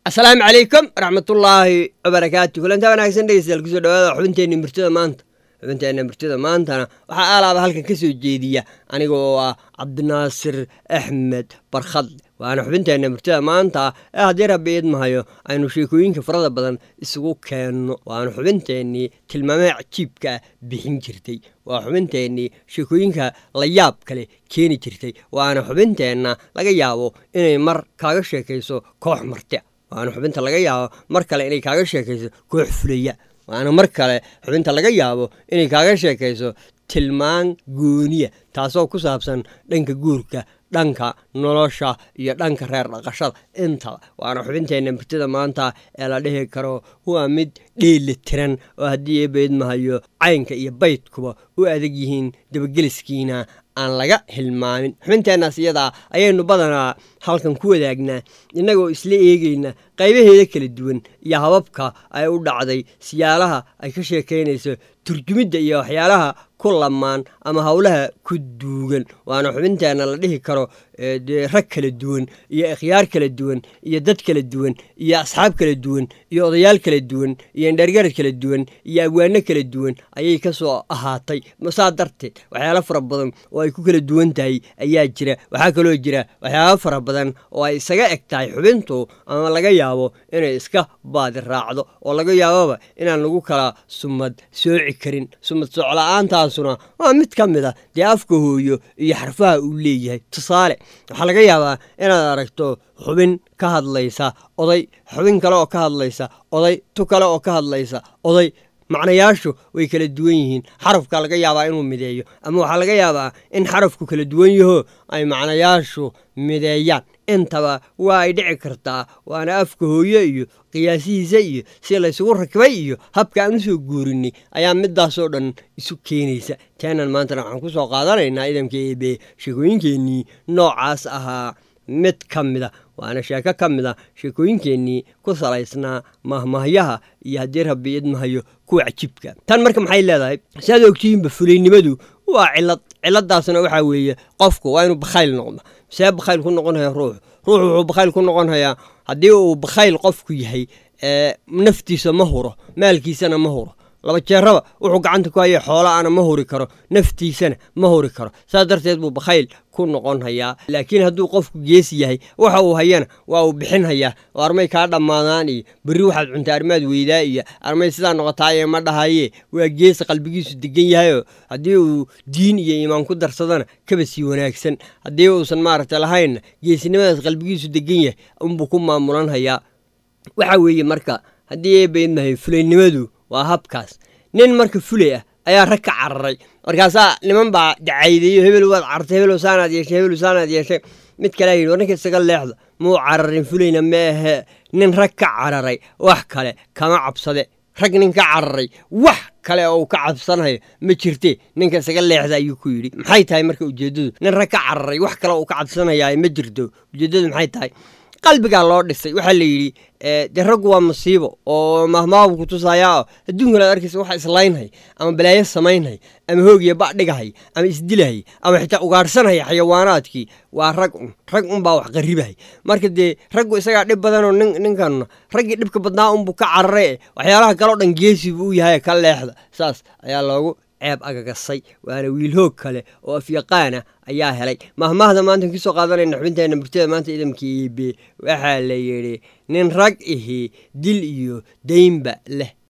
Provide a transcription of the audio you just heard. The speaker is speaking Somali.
asalaamu calaykum waraxmatullaahi wabarakaatu kulanta wanaagsan dhegeystayaal kusoo dhawaada xubinteenna murtida maanta xubinteenna murtida maantana waxaa aalaaba halkan ka soo jeediya aniga oo ah cabdinaasir axmed barkhad waana xubinteenna murtida maanta ee haddii rabbi idmahayo aynu sheekooyinka farada badan isugu keenno waana xubinteennii tilmaamaha cajiibka ah bixin jirtay waa xubinteennii sheekooyinka la yaab kale keeni jirtay waana xubinteenna laga yaabo inay mar kaaga sheekayso koox marti waana xubinta laga yaabo mar kale inay kaaga sheekayso koox fulaya waana mar kale xubinta laga yaabo inay kaaga sheekayso tilmaan gooniya taasoo ku saabsan dhanka guurka dhanka nolosha iyo dhanka reer dhaqashada intaba waana xubinteenna murtida maanta ee la dhihi karo waa mid dheeli tiran oo haddii eebaydmahayo caynka iyo baydkuba u adag yihiin dabageliskiina aan laga hilmaamin xubinteennaas iyadaa ayaynu badanaa halkan ku wadaagnaa innagoo isla eegayna qaybaheeda kala duwan iyo hababka ay u dhacday siyaalaha ay ka sheekaynayso turjumidda iyo waxyaalaha ku lamaan ama howlaha ku duugan waana xubinteenna la dhihi karo dee rag kala duwan iyo ikhyaar kala duwan iyo dad kala duwan iyo asxaab kala duwan iyo odayaal kala duwan iyo indhergarad kala duwan iyo agwaano kala duwan ayay ka soo ahaatay saa darteed waxyaalo fara badan oo ay ku kala duwan tahay ayaa jira waxaa kaloo jira waxyaalo fara badan oo ay isaga eg tahay xubintu ama laga yaabo inay iska baadi raacdo oo laga yaababa inaan lagu kala sumad sooci karin sumad soocla-aantaasuna waa mid ka mid a dee afka hooyo iyo xarfaha uu leeyahay tusaale waxaa laga yaabaa inaad aragto xubin ka hadlaysa oday xubin kale oo ka hadlaysa oday tu kale oo ka hadlaysa oday macnayaashu way kala duwan yihiin xarafka laga yaabaa inuu mideeyo ama waxaa laga yaabaa in xarafku kala duwan yaho ay macnayaashu mideeyaan intaba waa ay dhici kartaa waana afka hooyo iyo qiyaasihiisa iyo si laysugu rakibay iyo habka aan usoo guurinay ayaa midaasoo dhan isu keenaysa teenan maantana waxaan ku soo qaadanaynaa idamka eebe sheekooyinkeennii noocaas ahaa mid ka mida waana sheeko ka mid a sheekooyinkeennii ku salaysnaa mahmahyaha iyo haddii rabbi idmahayo kuwa cajiibka tan marka maxay leedahay siaad ogtihiinba fulaynimadu waa cilad ciladaasna waxaa weeye qofku waa inuu bakhayl noqdo see bakhayl ku noqonhaya ruux ruux wuxuu bakhayl ku noqonhayaa haddii uu bakhayl qofku yahay naftiisa ma huro maalkiisana ma huro laba jeeraba wuxuu gacanta ku haya xoolaana ma huri karo naftiisana ma huri karo saas darteed buu bakhayl ku noqon hayaa laakiin hadduu qofku geesi yahay waxa uu hayana waa uu bixin hayaa oo armay kaa dhammaadaan iyo berri waxaad cunta arrimaad weydaa iyo armay sidaa noqotaaye ma dhahaye waa geesi qalbigiisu degan yahayoo haddii uu diin iyo iimaan ku darsadana kaba sii wanaagsan haddii uusan maaragta lahaynna geesinimadaas qalbigiisu degan yahay unbuu ku maamulan hayaa waxa weeye marka haddii eebaydmahay fulaynimadu waa habkaas nin marka fulay ah ayaa rag ka cararay markaasaa niman baa dacaydeeyo hebel waad cartay hebel saanaad yeeshay hebel saanaad yeeshay mid kalea yidhi war ninka isaga leexda muu cararin fulayna ma ahee nin rag ka cararay wax kale kama cabsade rag nin ka cararay wax kale oo uu ka cabsanayo ma jirte ninka isaga leexda ayuu ku yidhi maxay tahay marka ujeeddadu nin rag ka cararay wax kale uu ka cabsanayaa ma jirto ujeeddadu maxay tahay qalbigaa loo dhisay waxaa la yidhi dee raggu waa masiibo oo mahmaabu ku tusayaa oo adduunkan aad arkaysa waxa islaynhay ama balaayo samaynhay ama hoogiya badhigahay ama isdilahay ama xitaa ugaadhsanhay xayawaanaadkii waa rag un rag unbaa wax qaribahay marka dee raggu isagaa dhib badanoo ninkanna raggii dhibka badnaa unbuu ka carare waxyaalaha kaleo dhan geesi buu u yahay ka leexda saas ayaa loogu ceeb agagasay waana wiil hoog kale oo afyaqaana ayaa helay mahmahda maanta kasoo qaadanayna xubinteenna murtada maanta idamka iibe waxaa la yidhi nin rag ihi dil iyo daynba leh